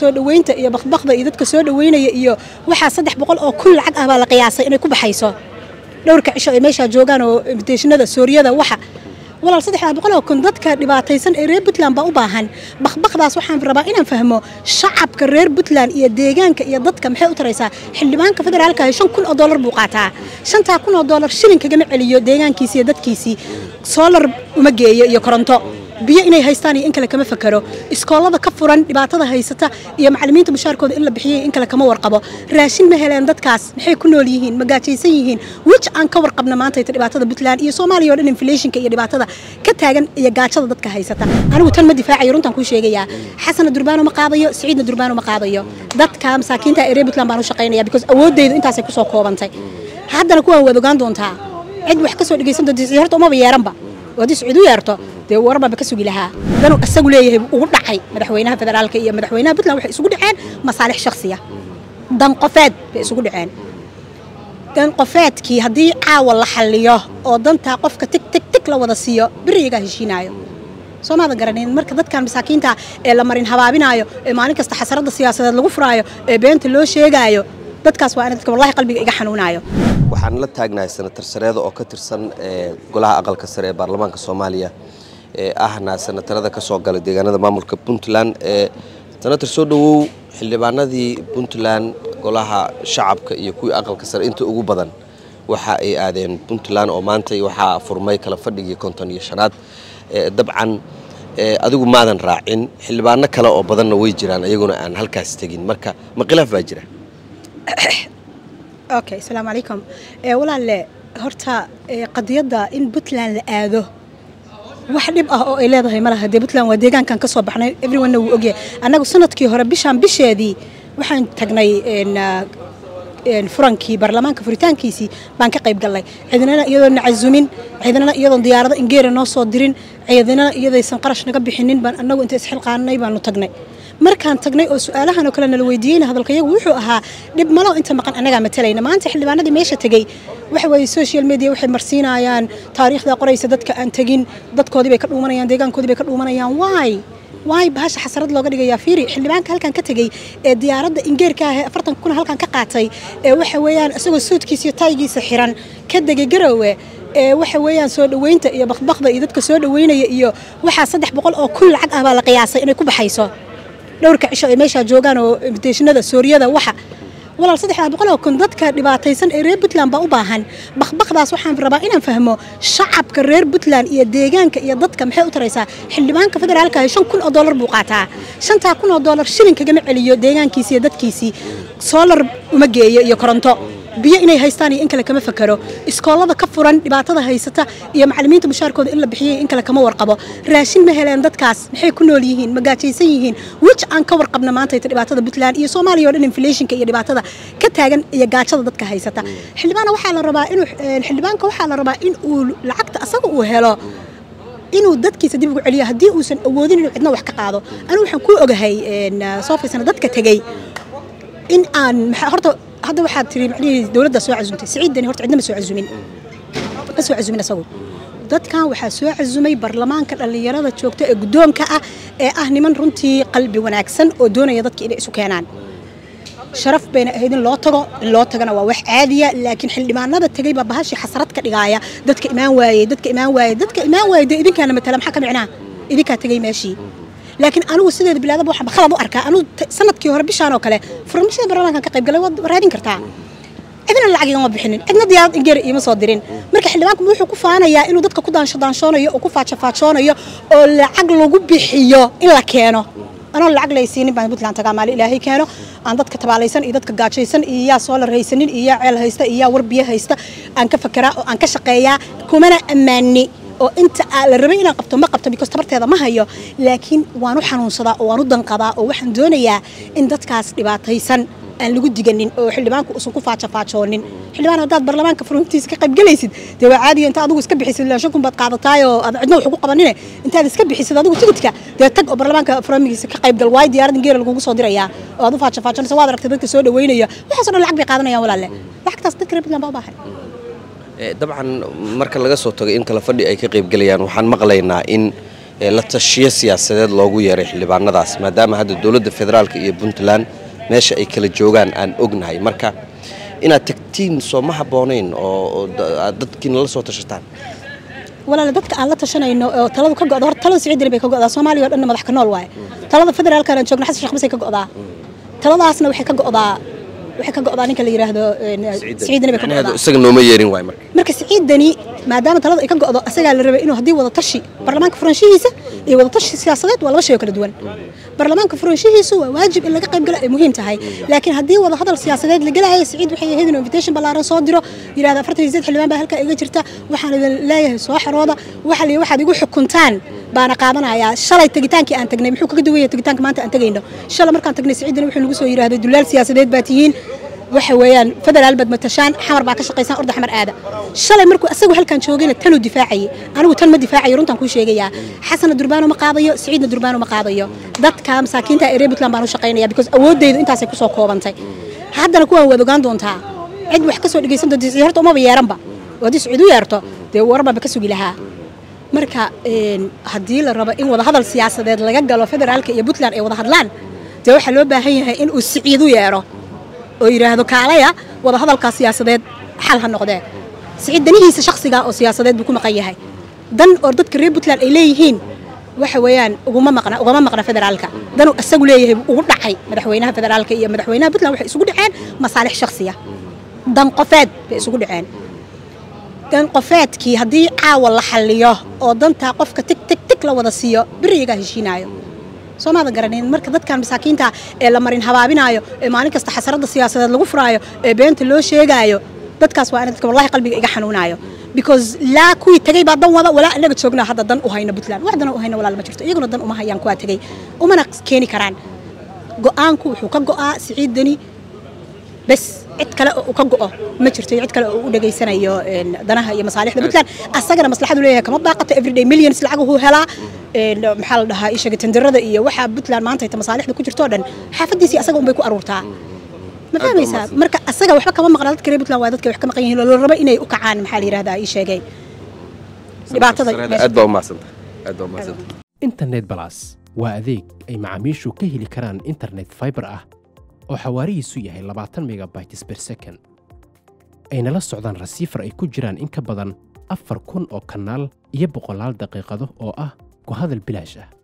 soo dhaweynta iyo bakbakda iyo dadka soo dhaweynaya iyo waxaa saddex boqol oo kun lacag ah baa la qiyaasay inay ku baxayso dhowrka cisho ay meeshaa joogaan oo invitationada sooriyada waxa walaal saddexdaa boqol oo kun dadka dhibaataysan ee reer puntland baa u baahan bakbakdaas waxaan rabaa inaan fahmo shacabka reer puntland iyo deegaanka iyo dadka maxay u taraysaa xildhibaanka federaalka ahi shan kun oo dollar buu qaataa shantaa kun oo dollar shilin kagama celiyo deegaankiisi iyo dadkiisii soolar uma geeyo iyo koronto biyo inay haystaan iyo in kale kama fakero iskoolada ka furan dhibaatada haysata iyo macallimiinta mushaarkooda in la bixiyay in kale kama warqabo raashin ma heleen dadkaas maxay ku nool yihiin ma gaajaysan yihiin wij aan ka warqabna maanta ita dhibaatada puntland iyo soomaaliya oo dhan inflationka iyo dhibaatada ka taagan iyo gaajada dadka haysata anigu tan ma difaacayo runtaan kuu sheegayaa xasana durbaano ma qaadayo siciidna durbaano ma qaadayo dadka masaakiinta ee reer puntland baan u shaqaynaya because awoodeydu intaasay kusoo koobantay haddana kuwaan waad ogaan doontaa cid wax ka soo dhegaysan doonta horta umaba yeeranba haddii siciid u yeerto dee warbanba ka sugi lahaa danuu isagu leeyahay ugu dhacay madaxweynaha federaalka iyo madaxweynaha puntland waxay isugu dhaceen masaalix shakhsiya dan qofeed bay isugu dhaceen dan qofeedkii haddii caawa la xalliyo oo dantaa qofka tig tig tig la wada siiyo beriyagaa heshiinaayo soo maadan garanayn marka dadkan masaakiinta ee la marin habaabinaayo ee maalin kasta xasaradda siyaasadeed lagu furaayo ee beenta loo sheegaayo dadkaas waa in dadka wallahi qalbiga iga xanuunaayo waxaan la taagnahay senatar sareeda oo ka tirsan golaha aqalka sare ee baarlamaanka soomaaliya ee ahna senatarada ka soo galay deegaanada maamulka puntland senatar soo dhowow xildhibaanadii puntland golaha shacabka iyo kuwii aqalka sare inta ugu badan waxa ay aadeen puntland oo maanta waxaa furmay kala fadhigii konton iyo shanaad dabcan adigu maadan raacin xildhibaano kale oo badanna way jiraan iyaguna aan halkaas tegin marka ma khilaaf baa jira okay asalaamu calaykum walaalle horta qadiyadda in puntland la aado wax dhib ah oo ay leedahay ma laha dee puntland waa deegaankan ka soo baxnay everyone wuu ogyahay annagu sanadkii hore bishaan bisheedii waxaan tagnay furankii baarlamaanka furitaankiisii baan ka qayb gallay ciidanana iyadoon na casumin ciidanana iyadoon diyaarado ingeera noo soo dirin ciidanana iyadaysan qarash naga bixinin baan annagu inta isxilqaanay baanu tagnay markaan tagnay oo su-aalahan oo kale nala weydiiyeyna hadalkayagu wuxuu ahaa dhib malo inta maqan annagaa matalayna maanta xildhibaanadii meesha tegey waxa weeye social media waxay marsiinayaan taariikhda qoraysa dadka aan tegin dadkoodii bay ka dhuumanayaan deegaankoodii bay ka dhuumanayaan waay waay bahasha xasarad looga dhigayaa fiiri xildhibaanka halkan ka tegey ee diyaaradda ingeerka ah ee afartan kuna halkan ka qaatay ee waxa weeyaan isagoo suudkiisa iyo taygiisa xiran ka degay garowe ee waxa weeyaan soo dhaweynta iyo bakbakda iyo dadka soo dhaweynaya iyo waxaa saddex boqol oo kun lacag ah baa la qiyaasay inay ku baxayso dhowrka cisho ay meeshaa joogaan oo invitationada sooriyada waxa walaal saddexdaa boqol oo kun dadka dhibaataysan ee reer puntland baa u baahan bakbakdaas waxaan rabaa inaan fahmo shacabka reer puntland iyo deegaanka iyo dadka maxay u taraysaa xildhibaanka federaalka ahi shan kun oo dollar buu qaataa shantaa kun oo dollar shilin kagama celiyo deegaankiisi iyo dadkiisii soolar uma geeyo iyo koronto biyo inay haystaan iyo in kale kama fakero iskoolada ka furan dhibaatada haysata iyo macallimiinta mushaarkooda in la bixiyay in kale kama warqabo raashin ma heleen dadkaas maxay ku nool yihiin ma gaajaysan yihiin wij aan ka warqabna maanta ita dhibaatada puntland iyo soomaaliya oo dhan inflationka iyo dhibaatada ka taagan iyo gaajada dadka haysata xildhibaana waxaa la rabaa inuu xildhibaanka waxaa la rabaa in uu lacagta asaga uu helo inuu dadkiisa dib ugu celiyo haddii uusan awoodin inuu cidna wax ka qaado anigu waxaan ku ogahay soo fiirsana dadka tegey in aan horta hadda waxaad tiri macnihii dowladda soo casuumtay siciiddani horta cidna ma soo casuumin ma soo casuumin asagu dadkan waxaa soo cazumay baarlamaanka dhallinyarada joogta ee guddoonka ah ee ah niman runtii qalbi wanaagsan oo doonaya dadka inay isu keenaan sharaf bayna ahayd in loo tago in loo tagana waa wax caadiya laakiin xildhibaanada tegay baa bahashii xasarad ka dhigaaya dadka imaan waayey dadka imaan waayey dadka imaan waayey dee idinkaana matala maxaa ka micnaa idinkaa tegay meeshii laakiin anigu sideeda bilaadaba waxaan khalad u arkaa anigu sanadkii hore bishaan oo kale furmashada baarlamaankan ka qayb galay waad raadin kartaa cidna lacag igama bixinin cidna diyaarad ingeer iima soo dirin marka xildhibaanku wuxuu ku faanayaa inuu dadka ku daansho daanshoonayo oo ku faajafaajoonayo oo lacag lagu bixiyo in la keeno anoo lacag laysiinin baan puntland tagaa maali ilaahay keeno aan dadka tabaalaysan iyo dadka gaajaysan iyo yaa soolar haysanin iyo yaa ceel haysta iyo yaa warbiyo haysta aan ka fakeraa oo aan ka shaqeeyaa kumana ammaani oo inta la rabay inaan qabto ma qabto because tabarteeda ma hayo laakiin waan u xanuunsadaa oo waan u danqadaa oo waxaan doonayaa in dadkaas dhibaataysan aan lagu diganin oo xildhibaanku usan ku faajafaajoonin xildhibaan haddaad baarlamaanka furuntiisa ka qayb galaysid dee waa caadiya inta adigu iska bixisid ilaa shan kun baad qaadataay oo aad cidna wax ugu qabanine intaad iska bixisid adigu tigidka dee tag oo baarlamaanka furamigiisa ka qayb gal waayo diyaaradda geera lagugu soo dirayaa oo aad u faajafaajoonaysa waad aragtay dadka soo dhaweynaya waxaasoo dhan lacag bay qaadanayaan walaalle lacagtaas dadka reer puntland baa u baahan dabcan marka laga soo tago in kala fadhi ay ka qaybgelayaan waxaan maqlaynaa in ee la tashiyo siyaasadeed loogu yeeray xildhibaanadaas maadaama hadda dowladda federaalka iyo puntland meesha ay kala joogaan aan ognahay marka inaad tagtiin soo ma habboonayn oo aad dadkiina la soo tashataan walaale dadka aan la tashanayno oo taladu ka go'do horta talada siciidani bay ka go'daa soomaaliya oo dhanna madax ka nool waaye talada federaalkan aan joogno xasan sheekh masay ka go'daa taladaasna waxay ka go'daa waxay ka go'daa ninka la yidhaahdo siciidani bay ka go'daa isaga nooma yeerin waay marka marka siciidani maadaama talada ay ka go'do asagaa la rabay inuu haddii wada tashi baarlamaanka furanshihiisa iyo wada tashi siyaasadeed waa laba shay oo kala duwan baarlamaanka furanshihiisu waa waajib in laga qayb galo ay muhiim tahay laakiin haddii wada hadal siyaasadeed la gelayo siciid waxay ahayd inuu invitation ballaaran soo diro yidhahda afartan iyo sideed xildhibaan baa halkaa iga jirta waxaan idin leeyahay soo xarooda waxa la waxaad igu xukuntaan baana qaadanayaa shalay tegitaankii aan tagnay muxuu kaga duwan yahay tegitaanka maanta aan tegayno shalay markaan tagnay siciidani wuxuu nagu soo yidhaahday dulaal siyaasadeed baa tihiin waxa weeyaan federaal baad matashaan xamar baa ka shaqaysaan orda xamar aada shalay markuu asagu halkan joogayna tanuu difaacayay anigu tan ma difaacayo runtaan kuu sheegayaa xasana durbaano ma qaadayo siciidna durbaano ma qaadayo dadka masaakiinta ee reer puntland baan u shaqaynaya because awooddaydu intaasay kusoo koobantay haddana kuwaan waad ogaan doontaa cid wax ka soo dhegaysan doonta siciid horta umaba yeeranba oo haddii siciid u yeerto dee warbanba ka sugi lahaa marka haddii la rabo in wada hadal siyaasadeed laga galo federaalka iyo puntland ay wada hadlaan dee waxaa loo baahan yahay in uu siciid u yeero oo yidhaahdo kaalaya wada hadalkaa siyaasadeed xal ha noqdee siciid danihiisa shakhsiga oo siyaasadeed buu ku maqan yahay dan oo dadka reer puntland ay leeyihiin waxa weeyaan uguma maqna ugama maqna federaalka danuu isagu leeyahay ugu dhacay madaxweynaha federaalka iyo madaxweynaha puntland waxay isugu dhaceen masaalix shakhsiya dan qofeed bay isugu dhaceen dan qofeedkii haddii caawa la xalliyo oo dantaa qofka tig tig tig la wada siiyo beriyagaa heshiinaayo soo maada garanin marka dadkan masaakiinta ee la marin habaabinaayo ee maalin kasta xasarada siyaasadeed lagu furaayo ee beenta loo sheegaayo dadkaas waa in dadka wallahi qalbiga iga xanuunaayo because laa kuwii tagay baa dan wada walaa anaga joognaa hadda dan u hayno puntland wax dana u hayno walaal ma jirto iyaguna dan uma hayaan kuwaa tagay umana keeni karaan go'aanku wuxuu ka go'aa siciid dani bes cid kale oo ka go'o ma jirto cid kale oo u dhageysanayo danaha iyo masaalixda puntland asagana maslaxadu leeyahay kama baaqato everyday millions lacaguhu helaa maxaa la dhahaa ishaga tenderada iyo waxa puntland maanta ayta masaalixda ku jirto dhan xaafadiisii asaga unbay ku aruurtaa ma fahmaysaa marka asaga waxba kama maqna dadka reer puntland waa dadka wax ka maqan yihiin oo la rabo inay u kacaan maxaa la yidhahdaa ii sheegay dhibaatada aad baa umahadsantahay aad baa umahadsantahay internet balas waa adeeg ay macaamiishu ka heli karaan internet fiber ah oo xawaarihiisu yahay labaatan megabytes per second ayna la socdaan rasiifar ay ku jiraan in ka badan afar kun oo kanaal iyo boqolaal daqiiqado oo ah ku hadal bilaash ah